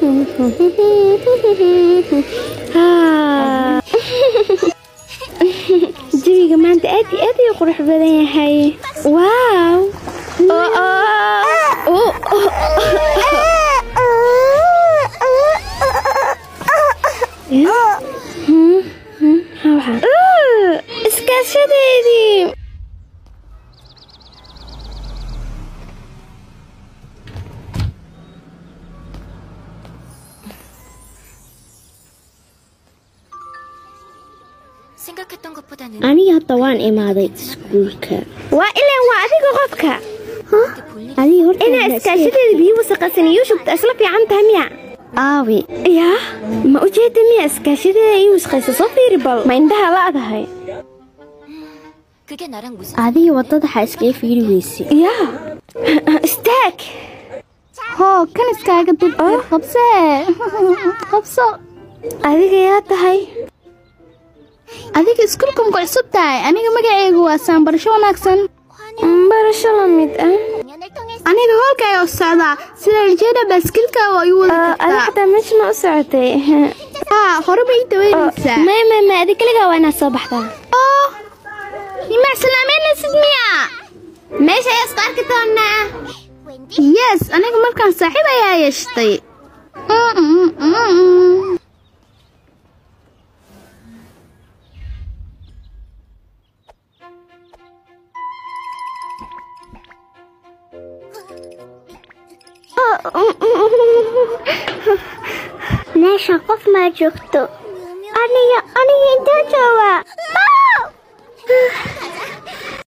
Haa. jawiga maanta aad iyo aad ayuu qurux badan yahay waaw Oo, oo, oo, Hmm, hmm, maxaa waxaa? Uu, iskaashadeedii 생각했던 것보다는 aniga hadda waan imaaday iskuulka waa ilaan waa adiga qofka 그렇게 볼 일이 adiga horta inaa iskaashadeeda biyo wasaqasan iyo shubta isla fiican tahay miya aawi yaa ma ujeeda miya iskaashadeeda iyo wasaqaysa soo fiiri bal ma indhaha la'dahay 그게 나랑 무슨 adiga wadada waxaa iskaga fiiri weyse yaa istaag hoo kan iskaaga dib qabsee qabso adiga yaa tahay adiga iskuulka muku cusub tahay aniga magaceygu waa saanbarasho wanaagsan barasho la mid ah 공연을 통해서 aniga hoolkay u socdaa sida rajada baaskilka oo igu wada Ah, adiga kartaa xataa meesha ma u socotay haa horeba ii daweynaysaa may may may adi kaligaa waa inaad soo baxdaa oo nimaa salaameynaysid miya meesha ayaa isku arki doonaa yes aniga markaan saaxiib ayaa yeeshtay Mm, mm, mm, mm. meesha qof maa joogto aniga aniga intaa jooga